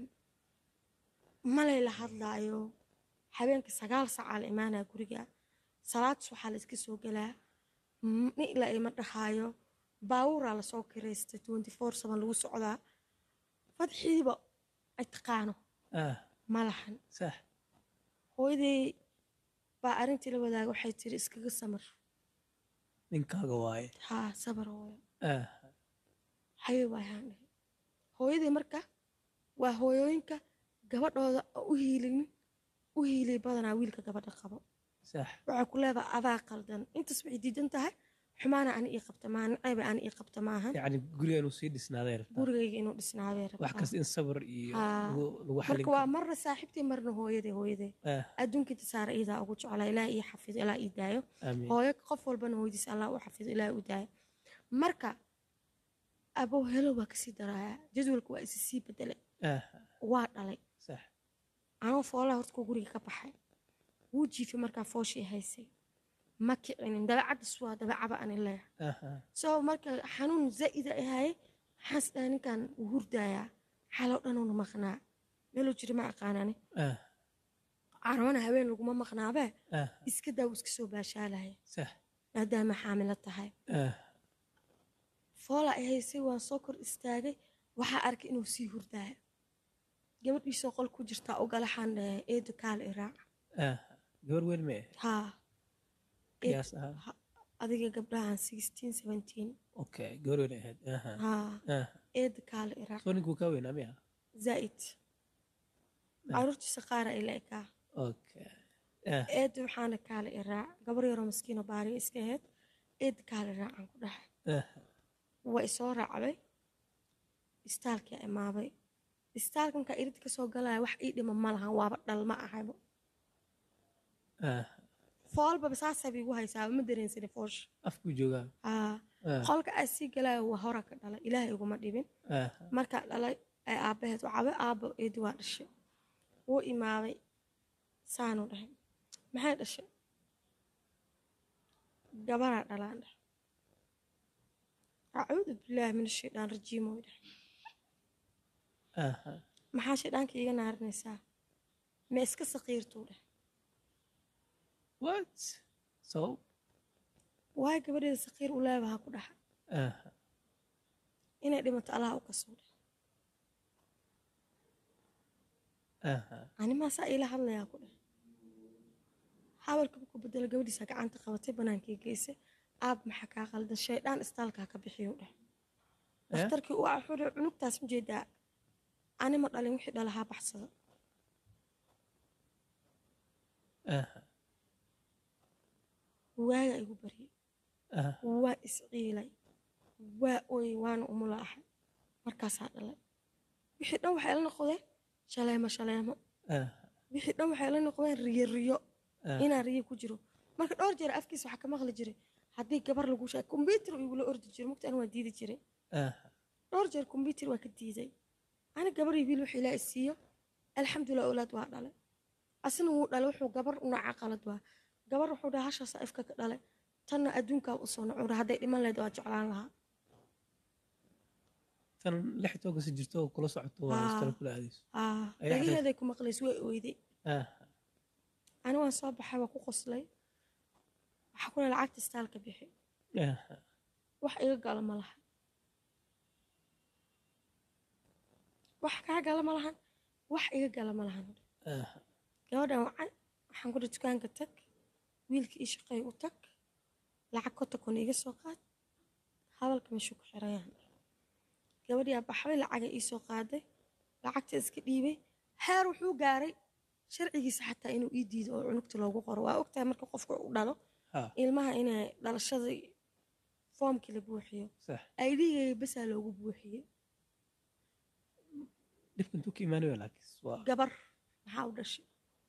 malay la hadlaayo habeenka sagaal saacaa la imaanaa guriga salaad waxaa la iska soo galaa M- nin ilaa ima dhahaayo baabuuraa lasoo kiraystay twenty four seven lagu socdaa fadxiiba ay taqaano ah ma lahan sax hooyaday baa arrintii la wadaaga waxay tiri iskaga samar ninkaaga waaye haa sabar hooyo ah haye waayaan dhahay hooyadii marka waa hooyooyinka gabadhooda oo u hiilinin u hiiliy badanaa wiilka gabadha qabo sax waxay ku leedahay adaa qaldan intaas waxay diidan tahay xumaana ani ii qabta maaha nacayba ani ii qabta maahan yacni guriga inuu sii dhisnaaday rabtaa gurigayga inuu dhisnaabay wax rabtaa kasta in sabar iyo Haa. lagu lagu xallin marka waa karo marna saaxiibtii marna hooyadee hooyadee ah adduunka tasaara iidaa ugu jeclaa ilaa ii xafido ilaa ii daayo amiin hooyo qof walbana hooyadiis allah u xafido ilaa u daayo marka abow helo waa kasii daraaya jadwalka waa isi sii bedelay ah waa dhalay sax anoo foolaha horta kuu guriga ka baxay wuu jiifay markaa fooshii haysay ma kicinin dabeecaddas waa dabeecaba ani leeyahay aha soo marka xanuun zaa'ida ahaye maxaas dhahay ninkan wuu hurdaayaa xaloo dhanuuna maqnaa meeluu jira ma aqaanani ah carwana haween laguma maqnaabee ah iska daa wuu iska soo baashaalaya sax maadaama xaamilo tahay ah foola ay haysay waan soo kor istaagay waxaa arkay inuu sii hurdaayo gabadhiisoo qol ku jirtaa ogalaxaan dhahay eedo kaal iraac ah gabar weyn ma eh haa qiyaas ahaan adiga gabdhahan sixteen seventeen okay gabar weyn ay ahayd aha haa ah eedo kaal iraac soo ninkuu kaa weynaa miya zaa'id caruurtiisa qaara ay la ekaa okay ah eedo waxaana kaala iraac gabar yaroo maskiino baariyo iska ahayd eedo kaala iraacan ku dhahay ah waa isoo raacday istaalkii imaabay istaalka markaa irid kasoo galaya wax ii dhima ma lahan waaba dhalma ahaybo ah foolbaba saasaba igu haysaaba ma dareensani foosha afkuu joogaa haa ah qolka aa sii galaayo waa hora ka dhalay ilaahay iguma dhibin ah markaa dhalay ay aabbaheed wacabe aabbo eedi waa dhashay wuu imaaday saanuu dhahay maxay dhashay gabaraa dhalaan dhahay acuudu bilaahi min ashaytaan rajiim way dhahay aha maxaa shayddaanka iiga naarinaysaa ma iska saqiirtuu dhahay what sabab waayo gabadheeda saqiir u leebaha ku dhaxa aha inay dhimato allaha u kasoo dhahay aha animaa saa iila hadlayaa ku dhahay xawalka ku bedelo gabadhiisa gacanta qabatay banaankii geysay aab maxaa kaa qaldan shaydaan istaalkaa ka bixiyu dheh dhakhtarkii u axuri cunugtaas ma jeedaa anima dhalin wixii dhalahaa baxsada aha waaga igu baryay aha waa isciilay waa ooyey waana umula ahay markaasaa dhalay wixii dhan waxay la noqdeen shaleemo shaleemo aha wixii dhan waxay la noqdeen riyo riyo ah inaa riyo ku jiro marka dhowr jeer afkiisa waxaa ka maqli jiray haddii gabar lagu sheeg kombyuutar igula ordi jiro mugta an waa diidi jiray aha dhowr jeer kombyuutar waa ka diiday ani gabar iyo wiil wuxuu ilaahay siiyo alxamdulilah awlaad waa dhalay asna wuu dhalay wuxuu gabar nooca qalad waa gabar wuxuu dhaha hashaasa ifka ka dhalay tanna adduunkaa usoo nacura hadday dhiman lahayd waa jeclaan lahaa tan lix toga si jirto oo kula socoto waa Ah. istala kula aadayso aa Ay dhagaheeday ku maqlays way oyday aha ani waan soo baxay waa ku qoslay waxaa kule lacagta istaalka bixi aha wax iga gala ma lahan wax kaa gala ma lahan wax iga gala ma lahan aha gabadhan wacan waxaan ku dhi dukaanka tag wiilka ii shaqeey u tag lacag kotakon iga soo qaad hadalka meeshuu ku xirayaan gabadhiyaa baxday lacaga ii soo qaaday lacagta iska dhiibay heer wuxuu gaaray sharcigiisa xataa inuu ii diido oo cunugta loogu qoro waa ogtahay marka qofka u dhalo ha ilmaha inay dhalashadii foomkii la buuxiyo sax aydhigay basaa loogu buuxiyey dhibka intuu ka imaanayo laakiis waa gabar maxaa u dhashay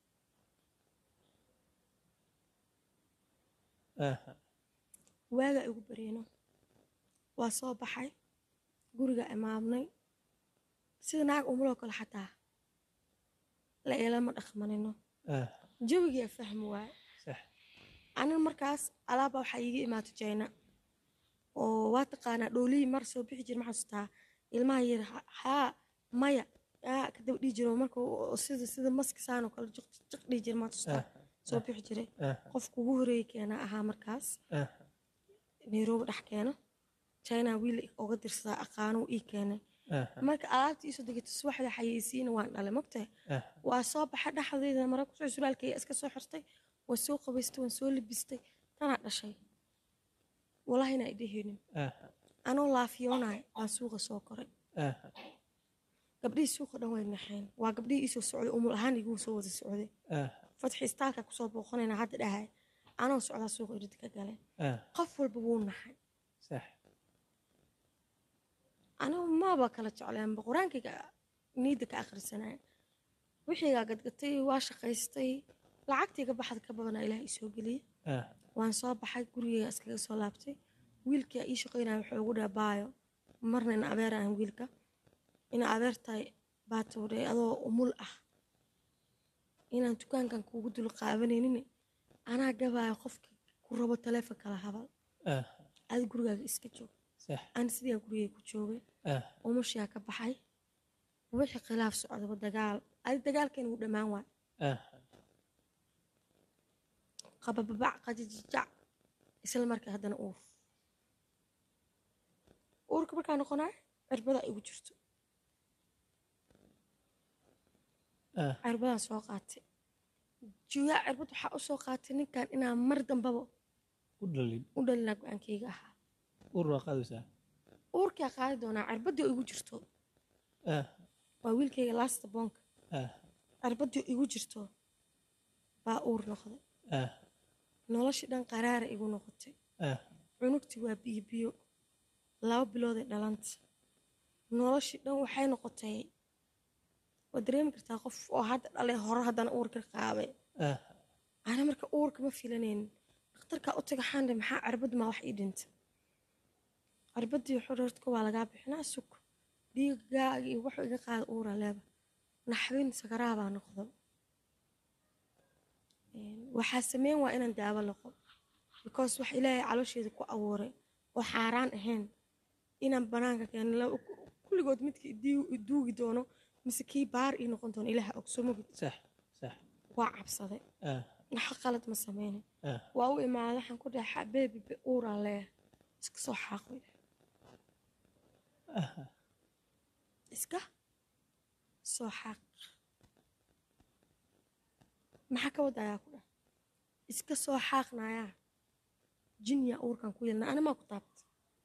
aha waagaa igu baryeno waa soo baxay guriga imaamnay sida naag umuloo kale xataa la eelama dhaqmanino aha jawigaa fahmi waaye sax anin markaas alaaba waxaa iiga imaato jayna oo waa taqaanaa dhoolihii mar soo bixi jir ma xasuustaa ilmaha yar ha- haa maya yaa kadaba dhihi jiro marka uu- sida sida maski saan oo kale jiq jiq dhihi jira maa tustaa soo bixi jiray qofka ugu horeeyay keena ahaa markaas nairobi dhex keeno china wiil oga dirsadaa aqaano ii keenay marka alaabta iisoo degata subaxda xayeysiina waan dhalay mogtahay waa soo baxay dhexdeeda mara kusoo suraalkaya iska soo xirtay waan soo qabaystay waan soo libistay tanaa dhashay walahina ay dheheenin anoo laafiyoonay waan suuqa soo koray gabdhihii suuqa dhan way naxeen waa gabdhihii iisoo socday umul ahaan iguu soo wada socday fatxi istaalka kusoo booqanayna hadda dhahay anoo socdaa suuqa irid ka galeen qof walba wuu naxay anigu maaba kala jecleenba qur-aankayga niidda ka akhrisanaya wixiigaa gadgatay waa shaqaystay lacagtayga baxda ka badanaa ilaah isoo geliyey waan soo baxay gurigeyga iskaga soo laabtay wiilkaa ii shaqaynaya wuxuu ugu dhaha baayo marna ina abeer ahan wiilka ina abeertahay baatowdhay adoo umul ah inaan dukaankan kuugu dul qaabanaynin anaa gabaayo qofka ku rabo taleefon kala habal adi gurigaaga iska joog aan sidaa gurigay ku joogay umushaa ka baxay wixii khilaaf socdaba dagaal adi dagaalkeena wuu dhammaan waay qabababac qajajajac isla markaa haddana uur uurka markaa noqonaa cirbadaa igu jirto cirbadaan soo qaatay juyaa cirbad waxaa u soo qaatay ninkan inaan mar dambaba u dhalinaa go-aankayga ahaa uurkaa qaadi doonaa cirbadii igu jirto waa wiilkayga laasta boonka cirbadii igu jirto baa uur noqday noloshii dhan qaraara igu noqotay cunugtii waa biyo biyo laba bilooday dhalanta noloshii dhan waxay noqotay waad dareemi kartaa qof oo hadda dhalay hore haddana uurka qaabay ana marka uurka ma filanaynin dhakhtarkaa u taga xaandhe maxaa cirbad maa wax ii dhinta cirbadii xorortka waa lagaa bixinaa sug dhiigaaga iyo wuxuu iga qaada uura leeba naxdin sakaraabaa noqdo waxaa sameyn waa inaan daawo laqo because wax ilaahay caloosheeda ku abuuray oo xaaraan ahayn inaan banaanka keeno kulligood midka duugi doono mise kii baar ii noqon doono ilaaha ogsomogid waa cabsaday naxo qalad ma sameynay waa u imaada waxaan ku dhahay xabeebi uuraa leeyahay iska soo xaaqo iska soo xaaq maxaa ka wada ayaa ku dhah iska soo xaaqnayaa jinya uurkan ku yeelna animaa ku taabta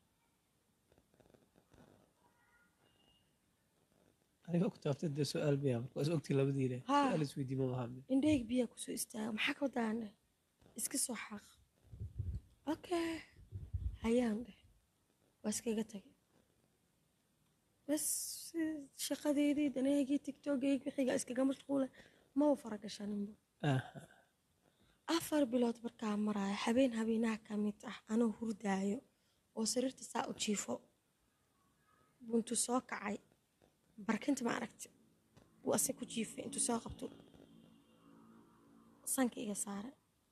aniga ku taabtay dee su-aal miya marka is ogtii labadiina su-aal isweydiima mahamne indheyg biyaa kusoo istaaga maxaa ka wadaan dheh iska soo xaaq okay hayaan dheh waa iskaga tagay bas shaqadeedii daneegii tiktokgeyg wixiga iskaga mashquula maba faragashaninba afar bilood markaa maraayo habeen habeenaha ka mid ah anoo hurdaayo oo sariirta saa u jiifo buntu soo kacay barkinta ma aragti wuu ase ku jiifay intuu soo qabto sanka iga saaray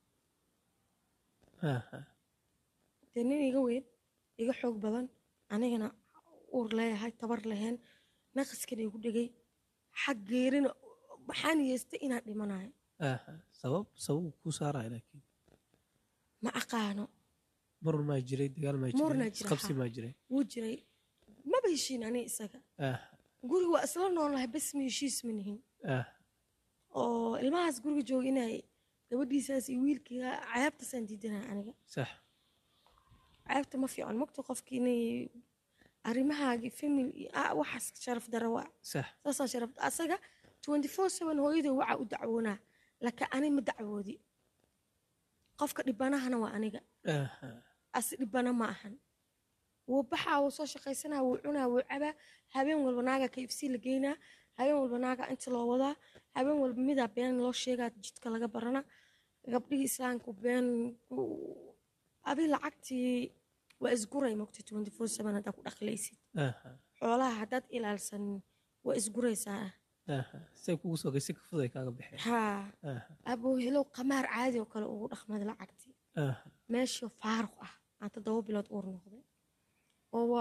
dee nin iga weyn iga xoog badan anigana uur leeyahay tabar lahayn naqaskana igu dhegay xag geerina maxaan yeestay inaan dhimanayo sabab sabab kuu saaraya laakiin ma aqaano marun maa jiray dagaal maa Murna jiray jira, qabsi haa. maa jiray wuu jiray maba heshiin ani isaga guriga waa isla noolnahay bas ma heshiis ma nihin oo ilmahaas guriga jooga inay gabadhiisaas iyo wiilkiiga cayaabtaasaan diidanaya aniga sax cayaabta ma fiican mogta qofki inay arrimahaagi famil iyo ah, waxaas sharaf dara waa sax saasaa sharaf asaga twenty four seven hooyada waxa u dacwoonaa laakiin ani ma dacwoodi qofka dhibanahana waa aniga asi dhibana ma ahan wuu baxaa wuu soo shaqaysanaa wuu cunaa wuu cabaa habeen walba naaga kfc la geynaa habeen walba naaga inta loo wadaa habeen walba midaa been loo sheegaa jidka laga barana gabdhihii islaamku been ku- adi lacagtii waa isguray mogta twenty four seven haddaa ku dhaqlaysid xoolaha haddaad ilaalsanin waa isguraysaa say kugu soo gaysi kafuday kaaga baxeen haa abuu helow qamaar caadi oo kale ugu dhaqmada lacagtii meeshii faaruq ah aan toddoba bilood uur noqday oo waa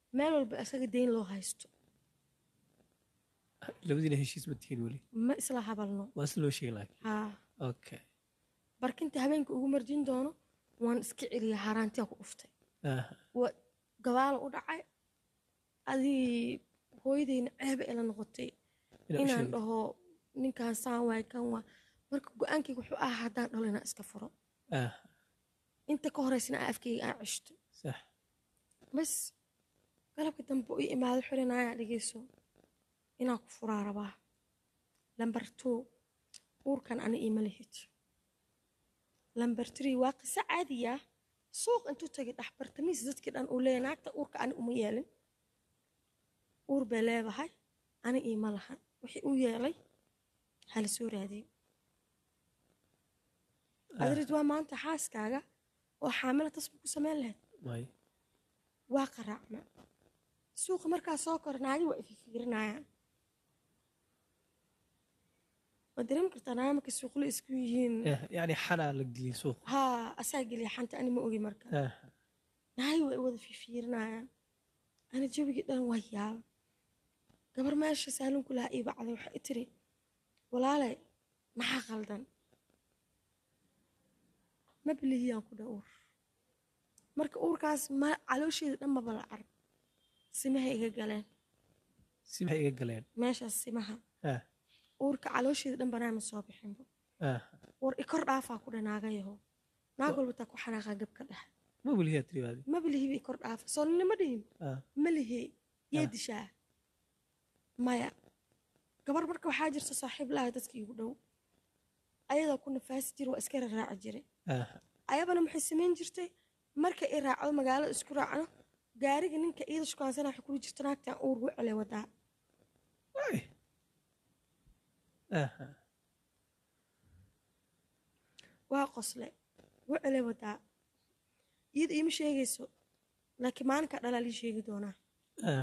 meel walba asaga deyn loo haysto labadiina heshiis ma tihiin weli ma isla habalno waa si loo sheegi laakiin haa okay barkinta habeenka ugu marjin doono waan iska celiya haaraantiya ku dhuftay aha waa gabaala u dhacay adii hooyadayna ceeba ila noqotay inaa u inaan sheegto dhaho ninkaan saan waay kan waa marka go-aankayga wuxuu ahaa haddaan dhalo inaan iska furo aha inta ka horeysana aan afkayga aan ceshto sax bas galabka dambe u imaado xirinaya dhegeyso inaan ku furaa rabaa lambar two uurkan ani iima lihid lambar three waa qiso caadiya suuq intuu tagay dhexbartamiis dadkii dhan uu leeyahay naagta uurka ani uma yeelin uur bay leedahay ani iima lahan wixii u yeelay hala soo raadiyo adrid waa maanta xaaskaaga oo xaamila tasba ku samayn lahayd may waa qaraacma suuqa markaa soo kor naagi waa ififiirinayaan waa dareemi kartaa naagi markay suuqla isku yihiin Eh, yacni xanaa la geliyey suuq haa asaa geliya xanta ani ma ogi marka aha naagi waa i wada fiifiirinayaan ani jabigii dhan waa yaaba gabar meesha saalinku lahaa ii bacday waxay i tiri walaale maxaa qaldan ma bilihiyaan ku dha uur marka uurkaas ma caloosheeda dhan maba la arag simahay iga galeen si maxay iga galeen meeshaas simaha ah uurka caloosheeda dhan banaama soo bixinba ah war ikor dhaafaa ku dhanaagayaho naag walba taa ku xanaaqaa gabka dhexe ma weliyaa tiribaadi ma bilihiba ikor dhaafa soo ninima dhihin ah ma lihi yee Ah. dishaa maya gabar marka waxaa jirta saaxiib laha dadka igu dhow ayadoo ku nafaasi jira waa iska raraaci jiray ah ayabana maxay samayn jirtay marka i raacdo magaalada isku raacno gaariga ninka iida shukaansana waxay kuli jirta naagtaan uur wecele wadaa ay aha waa qosle wecele wadaa iyada iima sheegayso laakiin maalinkaa dhalaa lii sheegi doonaa ah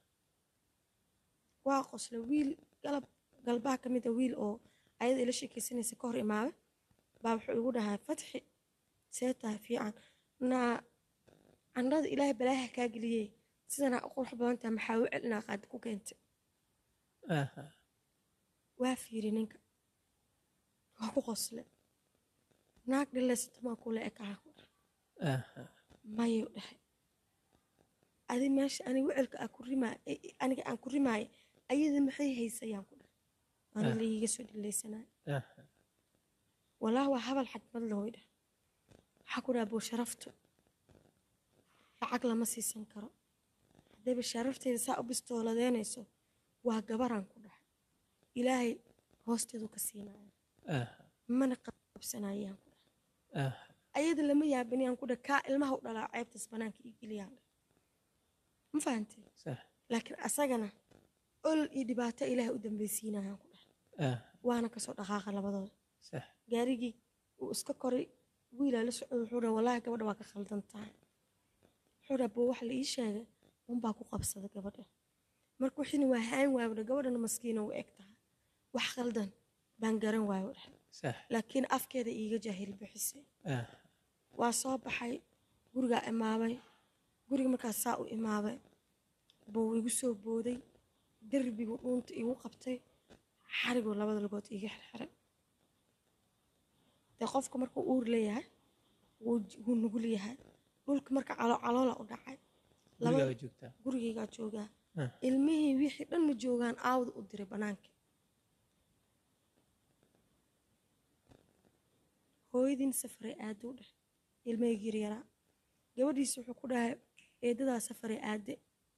waa qosle wiil galab galbaha ka mid a wiil oo ayada ila sheekaysanaysa ka hor imaada baa wuxuu igu dhahaa fatxi see tahay fiican naa candhada ilaahay balaaha kaa geliyey sidanaa u qurux badan tahay maxaa u celinaa qaadi ku keentay aha waa fiiri ninka waa ku qosle naag dhilaysatamaa kule ekaha ku dhahay aha mayuu dhahay adi meesha ani wecelka aan ku rimaay aniga aan ku rimaaya ayada maxay haysayaan ku dhahay ani Ah. laiiga soo dhilaysanay aha walaahi waa habal xagmad leh way dhah waxaa ku dhaha buu sharaftu lacag lama siisan karo haddayba sharafteeda saa u bistooladeynayso waa gabaraan ku dhahay ilaahay hoosteedu ka siinaya aha mana qabsanayaan ku dhahay aha ayada lama yaabinayaan ku dhahay kaa ilmaha u dhalaa ceebtaas banaanka ii geliyaan dhah ma fahantay sax laakiin asagana olol iyo dhibaato ilaahay u dambaysiinayaan ku dhahay ah waana kasoo dhaqaaqa labadooda sax gaarigii uu iska koray wiilaa la socday wuxuu dhaha wallaahi gabadha waa ka khaldan tahay wuxuu dhaha boo wax la ii sheegay unbaa ku qabsada gabadha marka wixiina waa haan waayo dha gabadhana maskiina u eg tahay wax khaldan baan garan waayo dhah sax laakiin afkeeda iiga jaahil bixisay ah waa soo baxay gurigaa imaabay guriga markaas saa u imaabay buu igu soo booday derbigu dhuunta igu qabtay xariguu labada lugood iiga xirxiray dee qofka markuu uur leeyahay wuu j- wuu nugul yahay dhulka marka calo caloola u dhacay Laba- gurigaaga joogtaa gurigaygaa joogaa Ah. ilmihii wixii dhan ma joogaan aawda u diray bannaanka hooyadiin safaray aade u dheh ilmahayga yaryaraa gabadhiisa wuxuu ku dhahay eedadaa safaray aade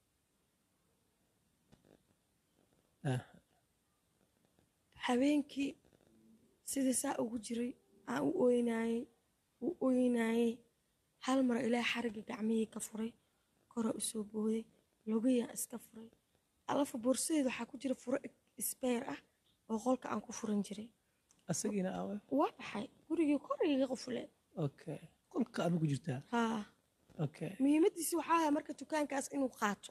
ah habeenkii sidii saa ugu jiray aan u oynaayey u oynaayey hal mar ilaahay xarigga gacmihii ka furay koraa u soo booday logayaan iska furay alafa boorsadeeda waxaa ku jira furo isbeer ah oo qolka aan ku furan jiray asagiina aawe waa baxay gurigii koriga qufule okay qolka adu ku jirtaa haa okay muhiimadiisi waxaa ahaa marka dukaankaas inuu qaato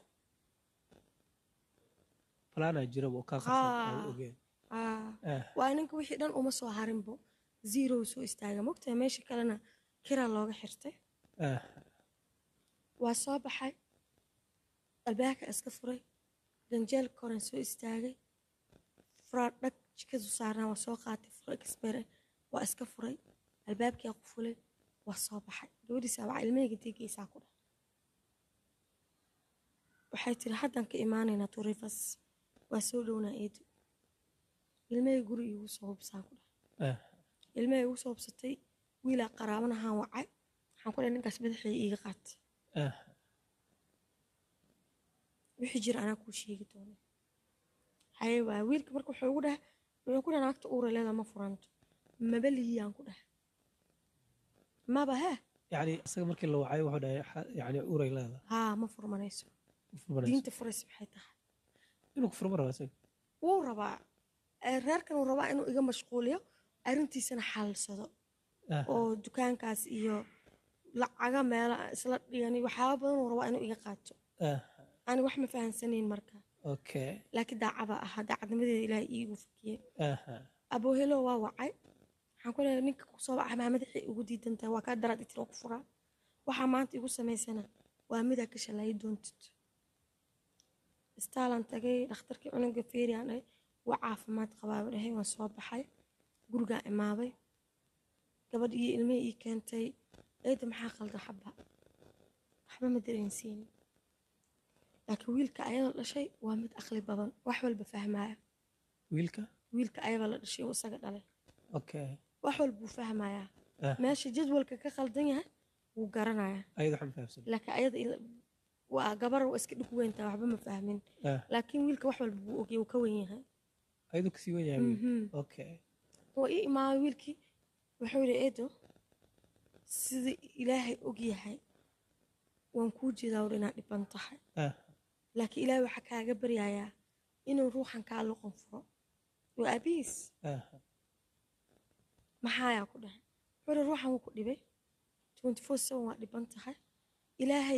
falaanaa jiraba oo kaa qarsan Ah. aan ogeen haa ah waa ninka wixii dhan uma soo harinbo zero soo istaaga mogtahay meesha kalena kiraa looga xirtay ah waa soo baxay albaabka iska furay ganjeelka koren soo istaagay furaa dhag jikadu saarnaa waa soo qaatay fura kasbere waa iska furay albaabkii ku fulay waa soo baxay gabadhiisa waa ilmahayga deegaysaa ku dhah waxay tiri haddan ka imaanaynaa turifas waa soo dhownaa eedo ilmahay guri iigu soo hubsaa ku dhah ah, ilmahay igu soo hubsatay wiilaa qaraabanahaan wacay waxaan ku dhahay ninkaas madaxeeda iiga qaatay ah, wixii jira anaa kuu sheegi doona haye waa wiilka marka wuxuu ugu dhaha wuxuu ku dhaha naagta uura leeda ma furanto maba lihiyaan ku dhaha maba he yacni isaga markii la wacay wuxuu dhahay xa- yacni uray leeda haa ma furmanayso ma furmanayso diinta furaysa maxay tahay inuu ku furma rabaa isaga wuu rabaa ee reerkan uu rabaa inuu iga mashquuliyo arrintiisana xalsado ah, oo dukaankaas iyo lacaga meela isla dhigani waxyaaba badan uu rabaa inuu iga qaato ah, ani wax ma fahansanayn marka okay laakiin daacada ahaa daacadnimadeeda ilaahay iigu fakiyey aha, aboohelo waa wacay waxaan ku leeyahay ninka kusoo baxa maa madaxay ugu diidan tahay waa kaa daraad itir oo ku furaa waxaa maanta igu samaysana waa midaa ka shalaayi doontid istaalan tagay dhakhtarkii cunuga feeriyan dhahay waa caafimaad qabaaba dhahay waan soo baxay gurigaa imaaday gabadh iyo ilmihii ii keentay eeda maxaa qaldan xabba waxba ma dareensiinin laakiin wiilka ayada dhashay waa mid aqli badan wax walba fahmaya wiilka wiilka ayada la dhashay oo isaga dhalay okay wax walbuu fahmayaa ah, meesha jadwalka ka khaldan yahay wuu garanayaa ayada waxaan fahamsan laakiin ayada ila- waa gabar waa iska dhig weyntaa waxba ma fahmin ah, laakiin wiilka wax walba buu ogya wuu ka wen yahay ayadu kasii wan yahay wiil Mhm. okay waa ii imaamay wiilkii wuxuu yidhi eedo sida ilaahay og yahay waan kuu jeedaa wur inaad dhiban tahay ah, laakiin ilaahay waxaa kaaga baryayaa inuu ruuxan kaa luqan furo waa aabihiis ah, maxaayaa ku dhahay wuxuu yidhi ruuxan wuu ku dhibay twenty four seven waa dhiban tahay ilaahay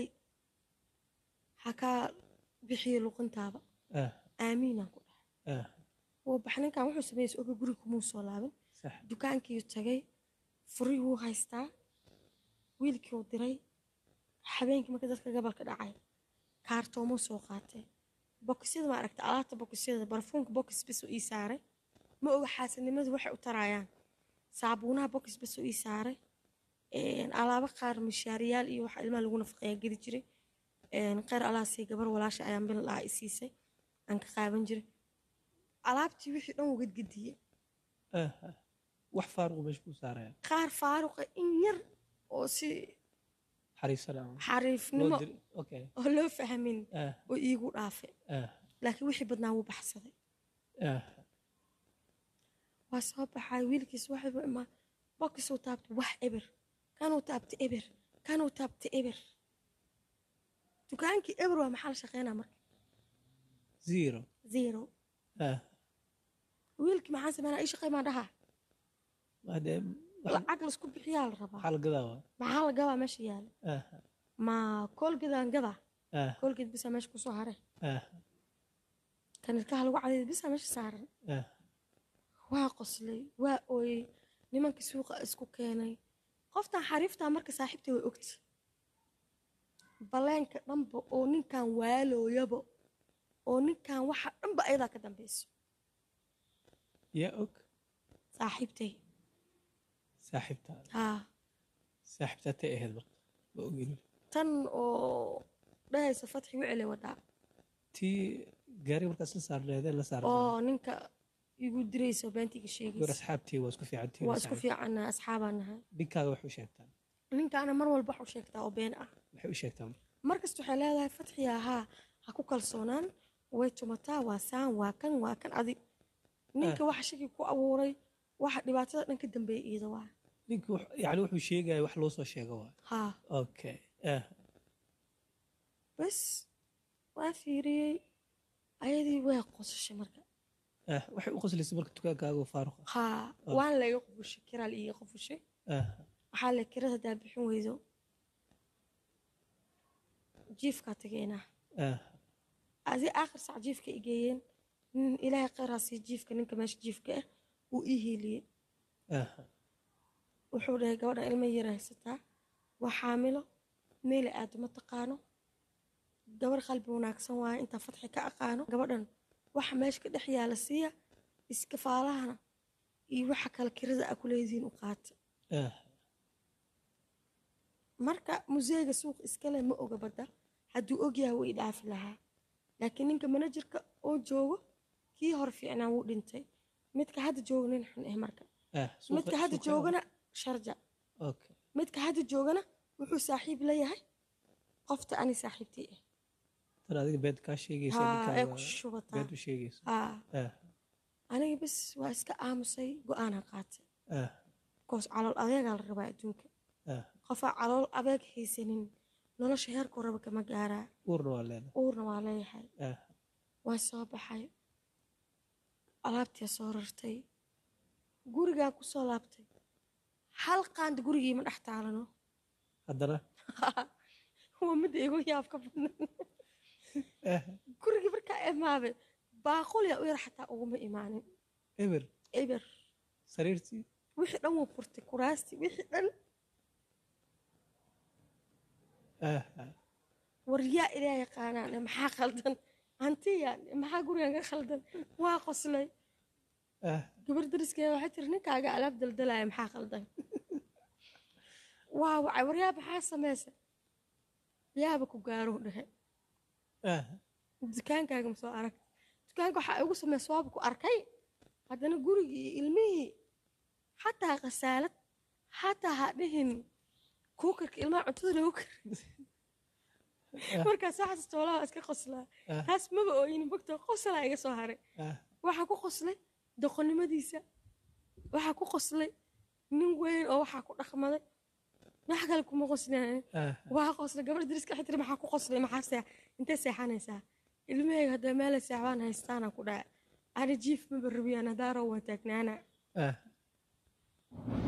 ha kaa bixiyo luqintaaba ah, aamiinaan ku dhahay ah, wuu bax ninkan wuxuu sameeyey oga guriga kumuu soo laaban sax dukaankii tagay furii wuu haystaa wiilkii uu diray habeenkii marka dadka gabalka dhacay kaartoomuu soo qaatay bokisyada ma aragta alaabta bokisyada barfuunka bokis bes uu ii saaray ma oga xaasidnimadu waxay u tarayaan saabuunaha bokis bes uu ii saaray een, alaabo qaar mishaariyaal iyo waxa ilmaha lagu nafaqeeya geli jiray een, kheyr alaasii gabar walaasha ayaan bil lahaa i siisay aan ka qaaban jiray alaabtii wixii dhan wuu gadgadiyey ah, ah. wax faaruqu meesha ku saaraya qaar faaruqa in yar oo si xariifsana ama xariifnimo loo diri okay oo loo fahmin ah, oo iigu dhaafay ah, laakiin wixii badnaa wuu baxsaday ah, waa soo baxay wiilkiis waxaybu imaa bokisuu taabtay wax eber kanuu taabtay eber kanuu taabtay eber dukaankii eber waa maxaa la shaqeynaa marka zero zero ah, wiilkii maxaan sameynaa ii shaqey maa dhahaa hadee wax- lacag laisku bixiyaa la rabaa waxaa la gadaa waa maxaa la gabaa meesha yaala ah, ma koolgeedaan gadaa ah, koolgeed bisaa meesha kusoo haray ah, kanilkaha lagu cadeeya bisaa meesha saaran ah, waa qoslay waa ooyey nimankii suuqa isku keenay qoftan xariiftaa marka saaxiibtay way ogti baleenka dhanba oo ninkan waalooyaba oo ninkan waxa dhanba ayadaa ka dambeyso yaa og saaxiibtay saaxiibtaa haa saaxiibtaa tay ahayd marka ma ogin tan oo dhahaysa fatxi wicile wadaa tii gaariga markaas la saarneedeen la saarnaa oo ninka igu dirayso beentiga gabar sheegaysa asxaabtii waa isku fiican tii waa isku fiicanna asxaabaan nahay ninkaaga wax u sheegtaan ninkaana mar walba wax u sheegtaa oo been ah waxay u sheegtaan markasta waxay leedahay fatxiya haa ha ku kalsoonaan way tumataa waa saan waa kan waa kan adi ninka waxa shaki ku abuuray waxa dhibaatada dhan ka dambeeya iida waa ninka wax- yacni wuxuu sheegaya wax loo soo sheego waa haa okay ah, bas waa fiiriyey ayadii way qosashay marka ah, waxay u qoslaysa marka dukaankaaga oo faaruq ah haa waan laga qufushay kiraal iiga qufushay ah, waxaa le kirada hadaa bixin weydo jiifkaa tageynaa ah, adi aakhir sac jiifka i geeyeen nin ilaahay kheyraasii jiifka ninka meesha jiifka ah uu ii hiiliyey ah, wuxuu dhahay gabadha ilma yar haysataa waa xaamilo meela aado ma taqaano gabar qalbi wanaagsan waaye intaa fadxi ka aqaano gabadhan waxa meesha ka dhex yaala siiya iskafaalahana iyo waxa kale kirada a ku leedihiin u qaata ah marka museega suuq iskale ma oga badda hadduu ogyahay wuu i dhaafi lahaa laakiin ninka manajerka oo joogo kii hor fiicnaa wuu dhintay midka hadda jooga nin xun eh marka ah suuqa- midka hadda suuqa- joogana sharja okay midka hadda joogana wuxuu saaxiib la yahay qofta ani saaxiibtii ah tan adiga beed kaa sheegaysa haa ee ninkaaga ku shubataa beed u sheegaysa haa ah aniga bas waa iska aamusay go-aanaa qaatay ah koos calool adeegaa la rabaa adduunka ah qofaa calool adeeg haysanin nolosha heerkuu raba kama gaaraa uurna waa leedahay uurna waa leeyahay ah waan soo baxay alaabtii soo rartay gurigaan ku soo laabtay hal qaanda gurigii ma dhex taalano haddana waa midda igu yaabka badan ah gurigii markaa imaaday baaqulya u yar xataa uguma imaanin eber eber sariirtii wixii dhan wuu furtay kuraastii wixii dhan ah ah war yaa ilaa yaqaanaan maxaa khaldan hantiyaan maxaa gurigan ka khaldan waa qoslay ah gabar dariskeeda waxay tiri ninkaaga alaab daldalaya maxaa khaldan waa wacay war yaa maxaa samaysa yaaba ku gaaro dhehe ah dukaankaaga ma soo arag dukaanka waxaa igu samaysa waaba ku arkay haddana gurigii iyo ilmihii xataa khasaalad xataa ha dhihin kuukarka ilmaha cuntada lagu kar markaas waxaas toolaha iska qoslaa ah taas maba ooyinin bogta qoslaa iga soo haray ah waxaa ku qoslay doqonnimadiisa waxaa ku qoslay nin weyn oo waxaa ku dhaqmaday wax kale kuma qoslinayn ah waa qoslay gabadha dariska waxay tiri maxaa ku qoslay maxaa see intee seexanaysaa ilmahayga haddaa meela seexbaan haystaana ku dhaca ani jiif maba rabiyaan haddaa row waan taagnaana ah